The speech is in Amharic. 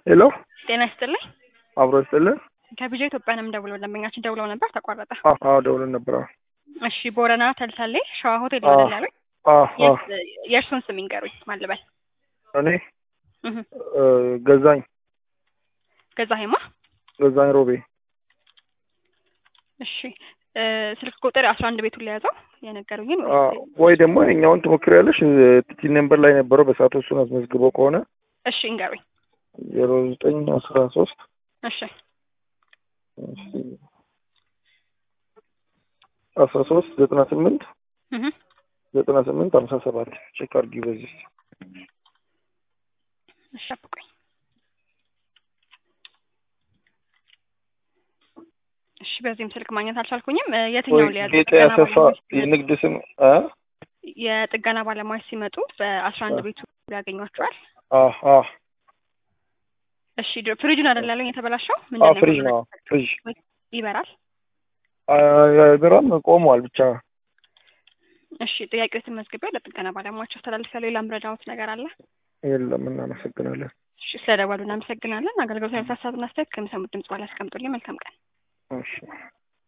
ሄሎ ጤና ይስጥልኝ። አብሮ ይስጥልን። ከቢጃ ኢትዮጵያ ነው የምደውለው። ደንበኛችን ደውለው ነበር፣ ተቋረጠ። አዎ አዎ፣ ደውለን ነበር። አዎ እሺ፣ ቦረና ተልተሌ ሸዋ ሆቴል አዎ ይሆናል ያሉኝ። አዎ አዎ። የስ- የእርሱን ስም ይንገሩኝ። ማን ልበል? እኔ እህ፣ እ፣ ገዛኝ ገዛኸኝማ። ገዛኝ ሮቤ። እሺ፣ እ፣ ስልክ ቁጥር አስራ አንድ ቤቱን ለያዘው የነገሩኝን አ፣ ወይ ደግሞ የኛውን ትሞክሪያለሽ። ቲ ነምበር ላይ ነበረው በሰዓቱ እሱን አስመዝግበው ከሆነ እሺ፣ እንገሩኝ። ዜሮ ዘጠኝ አስራ ሶስት እሺ፣ አስራ ሶስት ዘጠና ስምንት እህ፣ ዘጠና ስምንት ሀምሳ ሰባት ቼክ አድርጊ በዚህ እሺ፣ ጠብቁኝ። እሺ፣ በዚህም ስልክ ማግኘት አልቻልኩኝም። እ፣ ወይ የትኛውን ሊያዝ? ጌጤ ጥገና አሰፋ ባለሙያዎች ሲመጡ- የንግድ ስም አ የጥገና ባለሙያዎች ሲመጡ በአስራ አንድ አ ቤቱ ያገኟቸዋል። አ አ እሺ፣ ድ- ፍሪጁን አይደል ያለኝ የተበላሸው? አ ምንድን ነው ፍሪጅ የሆነው? ነው ፍሪጅ ይበራል። አ ቢራም ቆሟል ብቻ እሺ ጥያቄዎትን መዝግቤ ለጥገና ባለሙያዎች አስተላልፊያለሁ። ሌላ ምረዳዎት ነገር አለ? የለም እናመሰግናለን እሺ ስለደወሉ እናመሰግናለን። አገልግሎት ሀሳብና አስተያየት ከሚሰሙት ድምጽ በኋላ ያስቀምጡልኝ። መልካም ቀን። እሺ